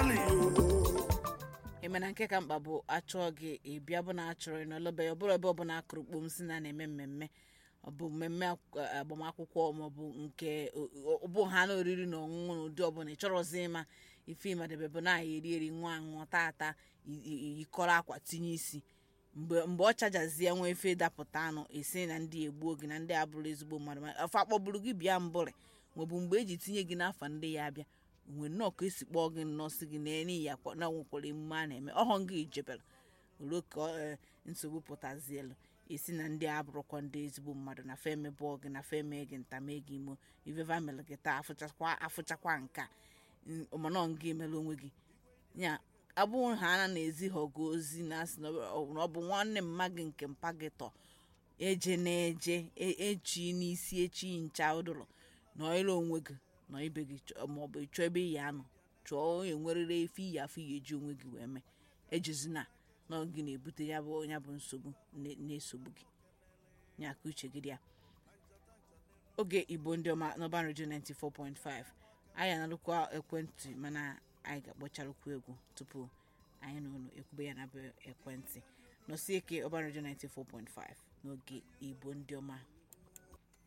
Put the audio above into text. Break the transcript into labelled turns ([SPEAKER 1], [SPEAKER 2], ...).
[SPEAKER 1] gbalị o
[SPEAKER 2] emena nke ka mkpa bụ achọọ gị ịbịa bụ na achọrọ ị n'ọlọbe ọ bụrụ ebe ọbụla akụrụ kpom si na na-eme mmemme ọ bụ mmemme ak- agbamakwụkwọ maọbụ nke ọ bụ ha na oriri na ọṅụṅụ na ụdị ọbụla ị chọrọzi ịma ife ịmadebe bụ na eri eri nwa aṅụ taa ata i- i- yikọrọ akwa tinye isi mgbe mgbe ọ chajazie nwa efe dapụta anụ esi na ndị egbuo gị na ndị abụrụ ezigbo mmadụ ma afọ akpọburu gị bịa mbụrị maọbụ mgbe eji tinye gị n'afa ndị ya abịa nwe nnọọ ka esi kpọọ gị nnọọ si gị na ya kwa na nwekwara emume a na-eme ọhọ gị ijebere ruo ka ọ, nsogbu pụtazielu esi na ndị abụrụkwa ndị ezigbo mmadụ na feme bụọ gị na feme gị ntame gị imo iveva mere gị taa afụchakwa afụchakwa nka mana nga emere onwe gị ya abụghị ha na na-ezi ha ọgụ ozi na asị na ọ ọ bụ nwanne mma gị nke mpa gị tọ eje na-eje e- echi n'isi echi ncha ụdụrụ nọ ire onwe gị nọ ibe gị chọ- maọbụ ịchọ ebe iyi anọ chọọ onye nwerere efe iyi afọ iyi eji onwe gị wee mee ejizina na ọ gị na-ebute ya bụ ya bụ nsogbu na- na-esogbu gị ya ka uche gị dị ya oge igbo ndị ọma n'ọban redio 94.5 anyị analụkwa ekwentị mana anyị ga-akpọcharụkwu egwu tupu anyị na unu ekwube ya na be ekwentị nọsie ike ọban redio 94.5 n'oge igbo ndị ọma